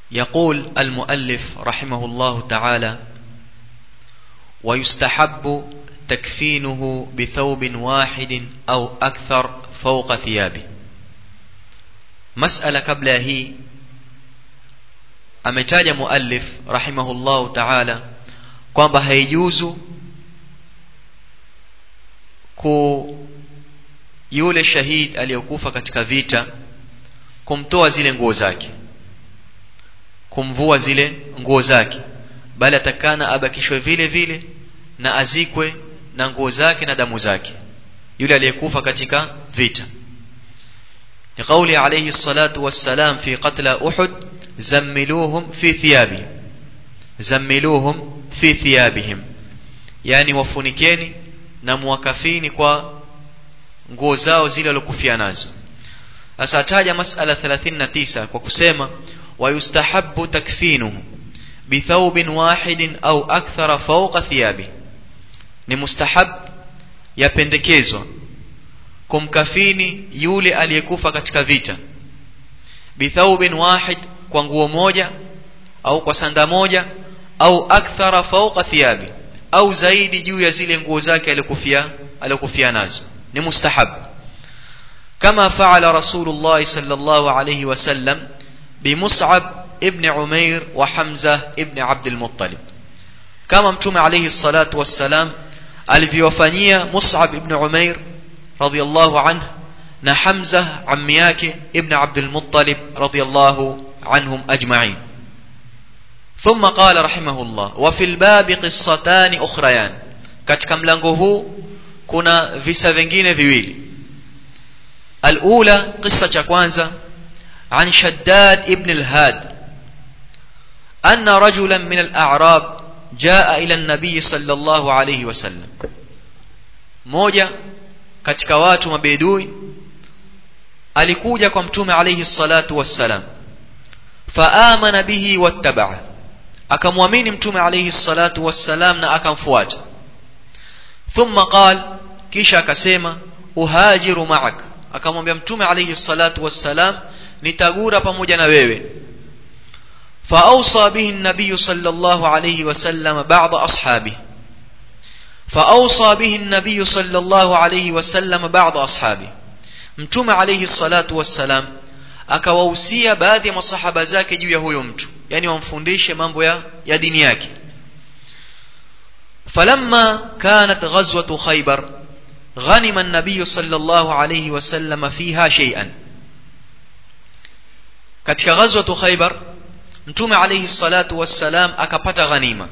يقول المؤلف رحمه الله تعالى ويستحب تكفينه بثوب واحد أو أكثر فوق ثيابه مسألة قبل هي ametaja muallif rahimahullahu taala kwamba haijuzu ku yule shahid aliyokufa katika vita kumtoa zile nguo zake kumvua zile nguo zake bali atakana abakishwe vile vile na azikwe na nguo zake na damu zake yule aliyekufa katika vita ni kauli alayhi salatu wassalam fi qatla uhud zammiluhum fi thiyabihim zammiluhum fi thiyabihim yani wafunikeni na muwakafini kwa nguo zao zile walokufia nazo sasa ataja masala 39 kwa kusema wayustahabu takfinuhu bithaubin wahidin au akthara fawqa thiyabi ni mustahab yapendekezwa kumkafini yule aliyekufa katika vita bithaubin wahid kwa nguo moja au kwa sanda moja au akthara fawqa thiyabi au zaidi juu ya zile nguo zake alikufia alikufia nazo ni mustahab kama faala rasulullah sallallahu alayhi wasallam bimus'ab ibn umair wa hamza ibn abd al-muttalib kama mtume alayhi salatu wassalam alivyowafanyia mus'ab ibn umair radiyallahu anhu na hamza ammi yake ibn abd al-muttalib radiyallahu عنهم أجمعين ثم قال رحمه الله وفي الباب قصتان أخريان katika mlango huu kuna visa vingine viwili الأولى قصة cha kwanza عن شداد ابن الهاد أن رجلا من الأعراب جاء إلى النبي صلى الله عليه وسلم moja katika watu mabedui alikuja kwa mtume alayhi salatu wassalam faamana bihi wattabaa akamwamini mtume alayhi salatu wassalam na akamfuata thumma qal kisha akasema uhajiru ma'ak akamwambia mtume alayhi salatu wassalam nitagura pamoja na wewe فأوصى به النبي صلى الله عليه وسلم بعض أصحابه فأوصى به النبي صلى الله عليه وسلم بعض أصحابه متوم عليه الصلاة والسلام akawahusia baadhi ya masahaba zake juu ya huyo mtu yani wamfundishe mambo ya, ya dini yake falamma kanat ghazwatu khaybar ghanima an-nabiy sallallahu alayhi wasallam fiha shay'an katika ghazwatu khaybar mtume alayhi salatu wassalam akapata ghanima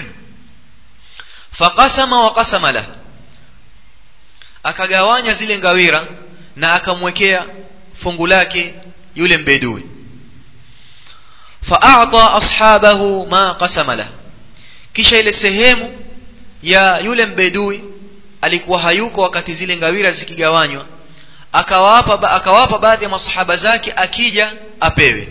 faqasama wa qasama lah akagawanya zile ngawira na akamwekea fungu lake yule mbedui faata ashabahu ma qasama lah kisha ile sehemu ya yule mbedui alikuwa hayuko wakati zile ngawira zikigawanywa akawapa akawapa baadhi ya masahaba zake akija apewe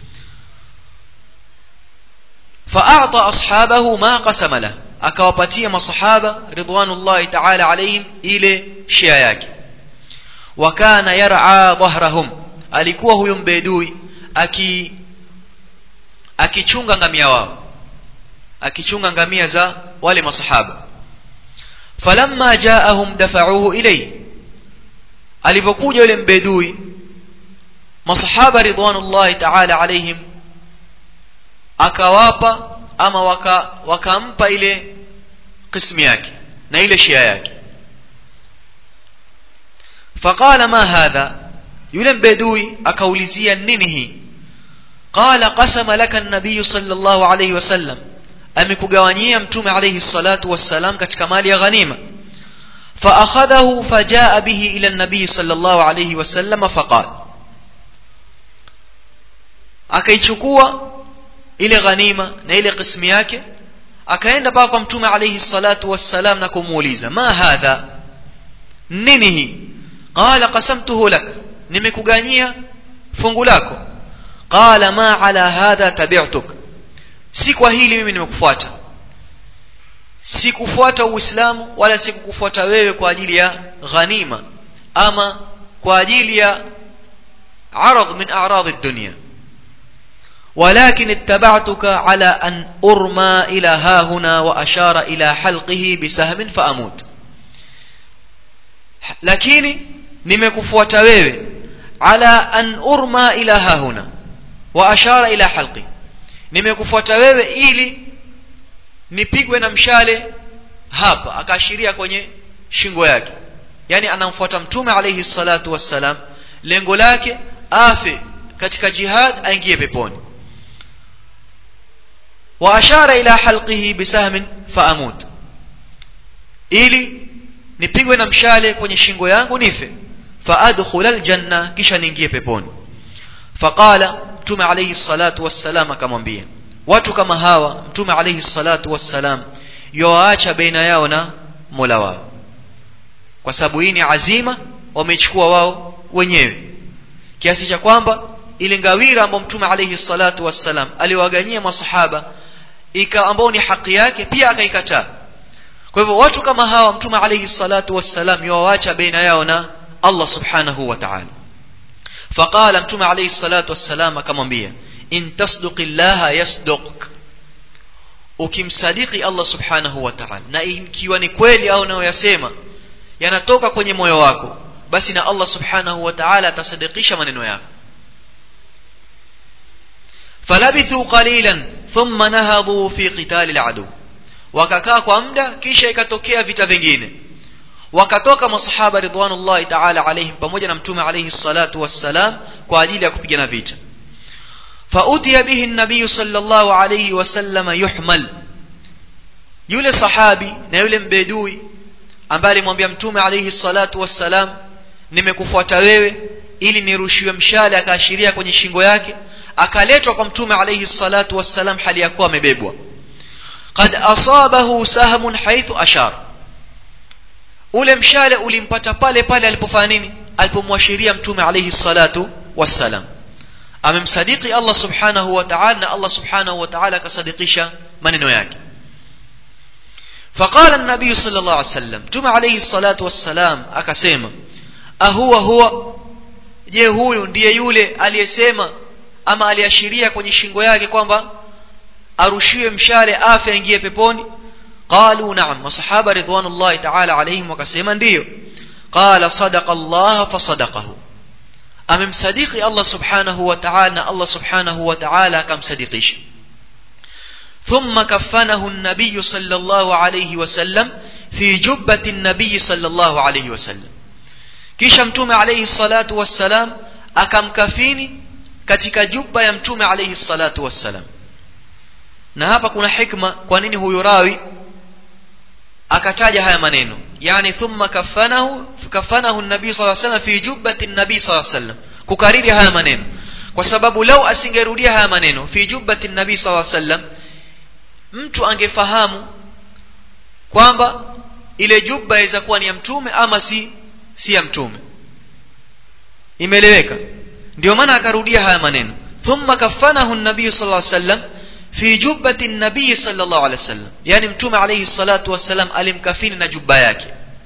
faata ashabahu ma qasama lah akawapatia masahaba ridwanullahi ta'ala alayhim ile shia yake wakana yar'a dhahrahum alikuwa huyo mbedui aki akichunga ngamia wao akichunga ngamia za wale masahaba falamma jaahum dafa'uhu ilay alipokuja yule mbedui masahaba ridwanullahi ta'ala alayhim akawapa ama waka wakampa ile qismu yake na ile shia yake faqala ma hadha yule mbedui akaulizia nini hii qala qasama laka an-nabiy sallallahu alayhi wasallam amekugawanyia mtume alayhi salatu wassalam katika mali ya ghanima فأخذه فجاء به إلى النبي صلى الله عليه وسلم فقال akaichukua ile ghanima na ile qismu yake akaenda paka kwa mtume alayhi salatu wassalam na kumuuliza ma hadha nini hii qala qasamtuhu lak nimekuganyia fungu lako qala ma ala hadha tabi'tuk si kwa hili mimi nimekufuata sikufuata uislamu wala sikukufuata wewe kwa ajili ya ghanima ama kwa ajili ya arad min a'rad ad-dunya ولكن اتبعتك على أن أرمى إلى ها هنا وأشار إلى حلقه بسهم فأموت lakini nimekufuata wewe ala an urma ila hahuna wa ashara ila halqi nimekufuata wewe ili nipigwe na mshale hapa akaashiria kwenye shingo yake yani anamfuata mtume alayhi salatu wassalam lengo lake afe katika jihad aingie peponi wa ashara ila halqihi bisahmin faamut ili nipigwe na mshale kwenye shingo yangu nife faadkhul aljanna kisha niingie peponi faqala mtume alayhi salatu wassalam akamwambia watu kama hawa mtume alayhi salatu wassalam yoacha baina yao na Mola wao kwa sababu hii ni azima wamechukua wao wenyewe kiasi cha kwamba ile ngawira ambayo mtume alayhi salatu wassalam aliwaganyia masahaba ika ambao ni haki yake pia akaikataa kwa hivyo watu kama hawa mtume alayhi salatu wassalam yuwaacha baina yao na Allah subhanahu wa ta'ala faqala mtume alayhi salatu wassalam akamwambia in tasduqillaha yasduq ukimsadiki Allah subhanahu wa ta'ala na ikiwa ni kweli au unayoyasema yanatoka kwenye moyo wako basi na Allah subhanahu wa ta'ala atasadikisha maneno yako falabithu qalilan thumma nahadhu fi qital aladu wakakaa kwa muda kisha ikatokea vita vingine wakatoka masahaba ridwanullahi ta'ala alaihim pamoja na mtume alayhi salatu wassalam kwa ajili ya kupigana vita فأتي به النبي صلى الله عليه وسلم يحمل yule sahabi na yule mbedui ambaye alimwambia mtume alayhi salatu wassalam nimekufuata wewe ili nirushiwe mshale akaashiria kwenye shingo yake akaletwa kwa mtume alayhi salatu wassalam hali ya kuwa amebebwa qad asabahu sahmun haithu ashar ule mshale ulimpata pale pale alipofanya nini alipomwashiria mtume alayhi salatu wassalam amemsadiki Allah subhanahu wa ta'ala na Allah subhanahu wa ta'ala akasadikisha maneno yake فقال النبي صلى الله عليه وسلم تم عليه الصلاة والسلام akasema ahuwa huwa je huyu ndiye yule aliyesema ama aliashiria kwenye shingo yake kwamba arushiwe mshale afe aingie peponi qalu na'am masahaba ridwanullahi ta'ala alayhim wakasema ndiyo qala sadaqa Allah fasadaqahu amemsadiki Allah subhanahu wa ta'ala na Allah subhanahu wa ta'ala akamsadikisha ثم كفنه النبي صلى الله عليه وسلم في جبة النبي صلى الله عليه وسلم kisha mtume alayhi salatu wassalam akamkafini katika jubba ya mtume alayhi salatu wassalam na hapa kuna hikma kwa nini huyu rawi akataja haya maneno yani thumma kafanahu kafanahu nabii sallallahu alayhi wasallam fi jubbati nabii sallallahu alayhi wasallam kukariri haya maneno kwa sababu lau asingerudia haya maneno fi jubbati nabii sallallahu alayhi wasallam mtu angefahamu kwamba ile jubba inaweza kuwa ni ya mtume ama si si ya mtume imeeleweka ndio maana akarudia haya maneno thumma kafanahu an-nabiy sallallahu alayhi wasallam fi jubbati an-nabiy sallallahu alayhi wasallam yani mtume alayhi salatu wasallam alimkafini na jubba yake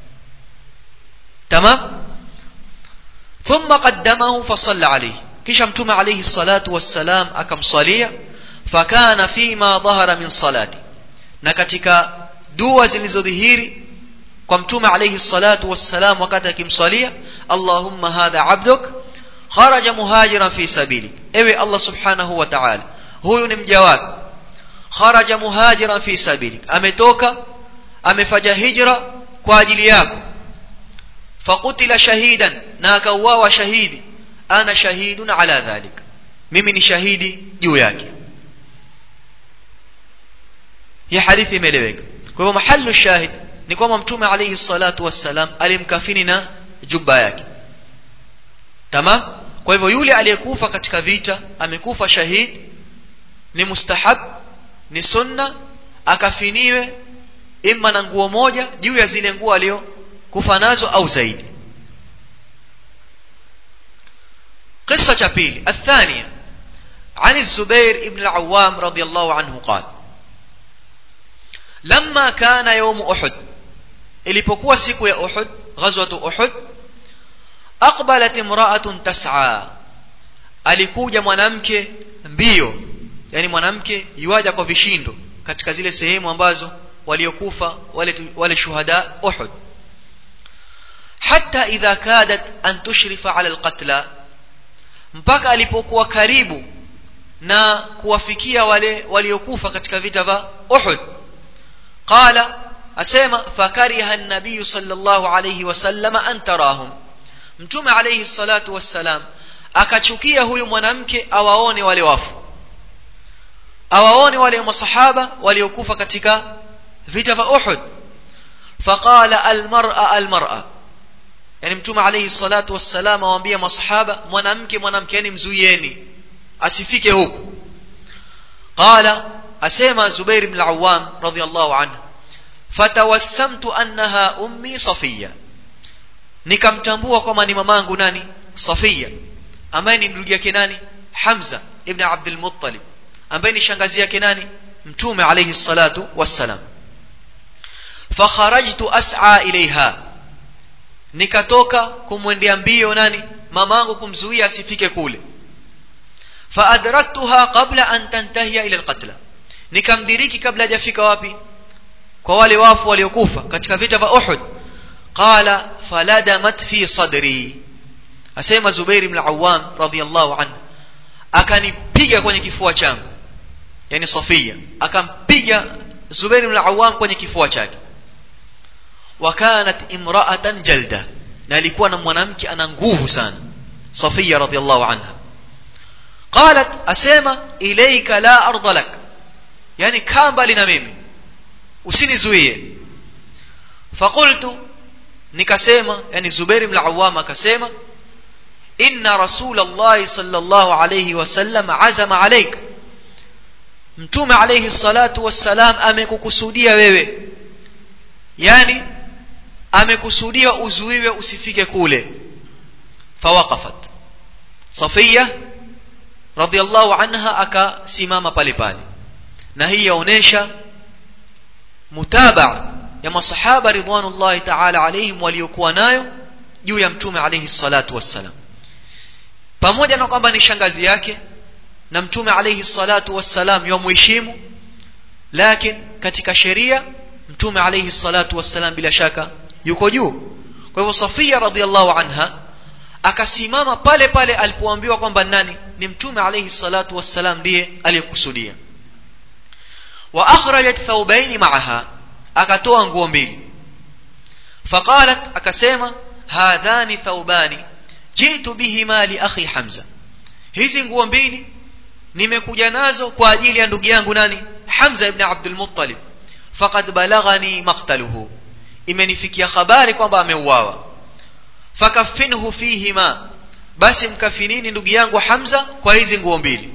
tamam thumma qaddamahu fa salla alayhi kisha mtume alayhi salatu wassalam akamsalia fakana fima dhahara min salati na katika dua zilizodhihiri kwa mtume alayhi salatu wassalam wakati akimsalia allahumma hadha abduk kharaja muhajiran fi sabili ewe allah subhanahu wa ta'ala huyu ni mja wako kharaja muhajiran fi sabili ametoka amefanya hijra kwa ajili yako fakutila shahidan na akauawa shahidi ana shahidun ala dhalik mimi ni shahidi juu yake hii hadithi imeeleweka kwa hivyo mahallu shahid ni kwamba mtume alayhi salatu wassalam alimkafini na jubba yake tamam kwa hivyo yule aliyekufa katika vita amekufa shahid ni mustahab ni sunna akafiniwe imma na nguo moja juu ya zile nguo aliyokufa nazo au zaidi قصة شابيل الثانية عن الزبير بن العوام رضي الله عنه قال لما كان يوم أحد ilipokuwa siku ya Uhud ghazwatu Uhud aqbalat imra'atun tas'a alikuja mwanamke mbio yani mwanamke yuaja kwa vishindo katika zile sehemu ambazo waliokufa wale wale shuhada Uhud hatta idha kadat an tushrifa ala alqatla mpaka alipokuwa karibu na kuwafikia wale waliokufa katika vita vya Uhud qala asema fakariha an-nabiy sallallahu alayhi wasallam an tarahum mtume alayhi salatu wassalam akachukia huyu mwanamke awaone wale wafu awaone wale masahaba waliokufa katika vita vya Uhud faqala almar'a almar'a yani mtume alayhi salatu wassalam awaambia masahaba mwanamke mwanamke yani mzuieni asifike huku qala asema Zubair ibn al-Awwam radiyallahu anhu fatawassamtu annaha ummi Safiya nikamtambua kwamba ni mamangu nani Safiya ambaye ni ndugu yake nani Hamza ibn Abdul Muttalib ambaye ni shangazi yake nani mtume alayhi salatu wassalam fakharajtu as'a ilaiha nikatoka kumwendea mbio nani mamangu kumzuia asifike kule faadraktuha qabla an tantahiya ila alqatla nikamdiriki kabla hajafika wapi kwa wale wafu waliokufa katika vita vya Uhud qala faladamat fi sadri asema Zubair ibn al-Awwam radiyallahu anhu akanipiga kwenye kifua changu yani Safia akampiga Zubair ibn al-Awwam kwenye kifua chake wakanat imra'atan jalda na alikuwa na mwanamke ana nguvu sana Safia radiyallahu anha qalat asema ilayka la arda lak yani kaa mbali na mimi usinizuie faqultu nikasema yani Zubair ibn al-Awwam akasema inna rasulullah sallallahu alayhi wasallam azama alayka mtume alayhi salatu wassalam amekukusudia wewe yani amekusudia uzuiwe usifike kule fawaqafat Safiya radhiallahu anha akasimama pale pale na hii yaonesha mutabaa ya masahaba ridwanullahi ta'ala alayhim waliokuwa nayo juu ya mtume alayhi salatu wassalam pamoja na kwamba ni shangazi yake na mtume alayhi salatu wassalam yomheshimu lakini katika sheria mtume alayhi salatu wassalam bila shaka yuko juu kwa hivyo Safia radhiallahu anha akasimama pale pale alipoambiwa kwamba nani ni mtume alayhi salatu wassalam ndiye aliyekusudia wa akhrajat thawbayn ma'aha akatoa nguo mbili faqalat akasema hadhani thawbani jitu bihima li akhi hamza hizi nguo mbili nimekuja nazo kwa ajili ya ndugu yangu nani hamza ibn abdul muttalib faqad balaghani maqtaluhu imenifikia habari kwamba ameuawa fakaffinhu fihima basi mkafinini ndugu yangu hamza kwa hizi nguo mbili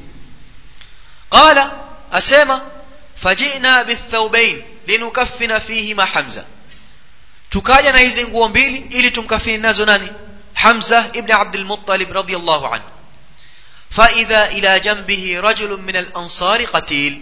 qala asema fajina bithawbain linukaffina fihima hamza tukaja na hizi nguo mbili ili tumkafini nazo nani hamza ibn abdul muttalib radiyallahu anhu فإذا إلى جنبه رجل من الأنصار قتيل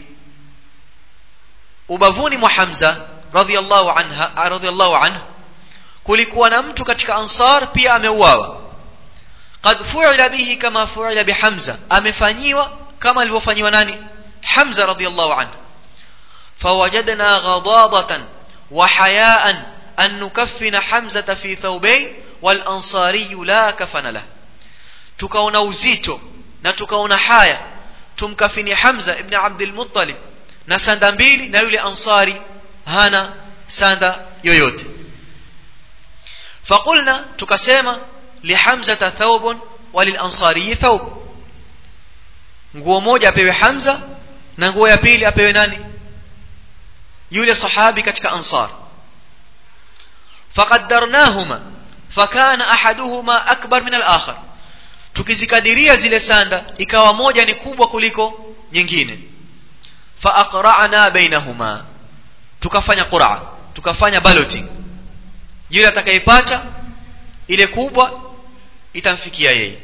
ubavuni mwa Hamza radhiallahu anha radhiallahu anhu kulikuwa na mtu katika ansar pia ameuawa qad fu'ila bihi kama fu'ila bi Hamza amefanyiwa kama alivyofanyiwa nani Hamza radhiallahu anhu fawajadna ghadabatan wa hayaan an nukaffina Hamza fi thawbayn wal ansari la kafana lahu tukaona uzito na tukaona haya tumkafini Hamza ibn Abdul Muttalib na sanda mbili na yule ansari hana sanda yoyote faqulna tukasema lihamza thawbun walilansari thawb nguo moja apewe Hamza na nguo ya pili apewe nani yule sahabi katika ansar faqaddarnahuma fakana ahaduhuma akbar min al-akhar tukizikadiria zile sanda ikawa moja ni kubwa kuliko nyingine fa aqra'na bainahuma tukafanya qur'a tukafanya balloting yule atakayepata ile kubwa itamfikia yeye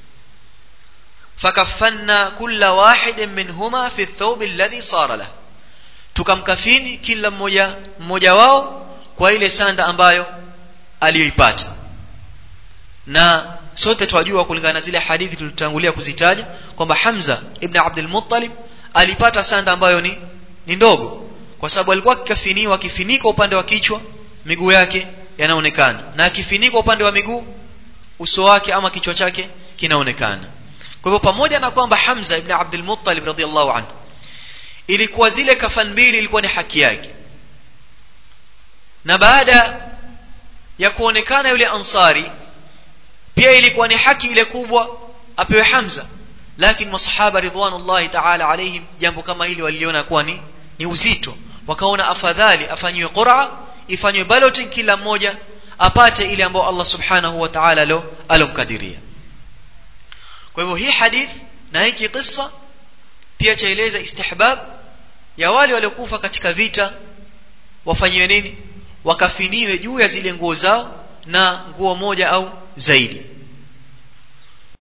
fakaffanna kulla wahidin minhuma fi thawb alladhi sara lahu tukamkafini kila mmoja mmoja wao kwa ile sanda ambayo aliyoipata na sote twajua kulingana na zile hadithi tulitangulia kuzitaja kwamba Hamza ibn Abdul Muttalib alipata sanda ambayo ni ni ndogo kwa sababu alikuwa akikafiniwa akifinika upande wa kichwa miguu yake yanaonekana na akifinika upande wa miguu uso wake ama kichwa chake kinaonekana kwa hivyo pamoja na kwamba Hamza ibn Abdul Muttalib radhiallahu anhu ilikuwa zile kafan mbili ilikuwa ni haki yake na baada ya kuonekana yule ansari pia ilikuwa ni haki ile kubwa apewe Hamza lakini masahaba ridwanullahi ta'ala alaihim jambo kama hili waliona kuwa ni ni uzito wakaona afadhali afanyiwe qur'a ifanywe balloting kila mmoja apate ile ambayo Allah subhanahu wa ta'ala lo alomkadiria kwa hivyo hii hadith na hiki kisa pia chaeleza istihbab ya wale waliokufa katika vita wafanyiwe nini wakafiniwe juu ya zile nguo zao na nguo moja au zaidi